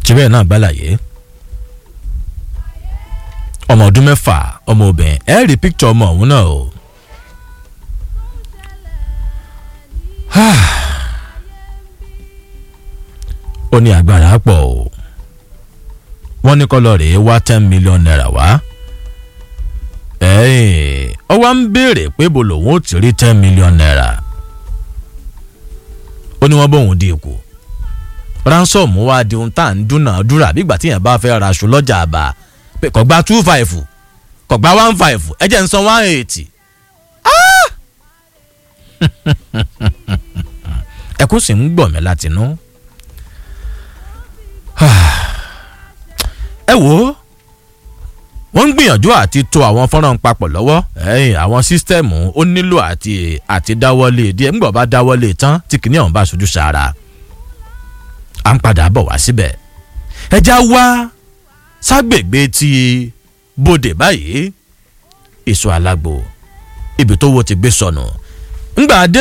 tìbẹ̀ náà gbàlàyé ọmọ ọdún mẹ́fà ọmọ obìnrin ẹ rí píkítọ̀ ọmọ ọ̀hún náà o. ó ní agbára pọ̀ o wọ́n ní kọ́ lọ rèé wá ten million naira wá ọ wá ń béèrè pé bó lòun ó ti rí ten million naira ó ní wọ́n bóun di ikú ransom wá di ohun tá à ń dúnàádúrà bí ìgbà tí yẹn bá fẹ́ ra aṣọ lọ́jà àbá pé kò gba two five kò gba one five ẹ jẹ́ ń san one eighty ẹkún sì ń gbọ̀ mí látinú ẹ wò ó wọ́n ń gbìyànjú àti to àwọn fọ́nrán papọ̀ lọ́wọ́ ẹ̀yìn àwọn sísítẹ́ẹ̀mù ó nílò àti àti dáwọ́lé díẹ̀ ńgbọ̀n bá dáwọ́lé tán tí kìnìún ọ̀hún bá sojú sára à ń padà bọ̀ wá síbẹ̀ ẹja wá ságbègbè ti bòdè báyìí èso alágbo ibi tó wo ti gbé sọnù ńgbà dé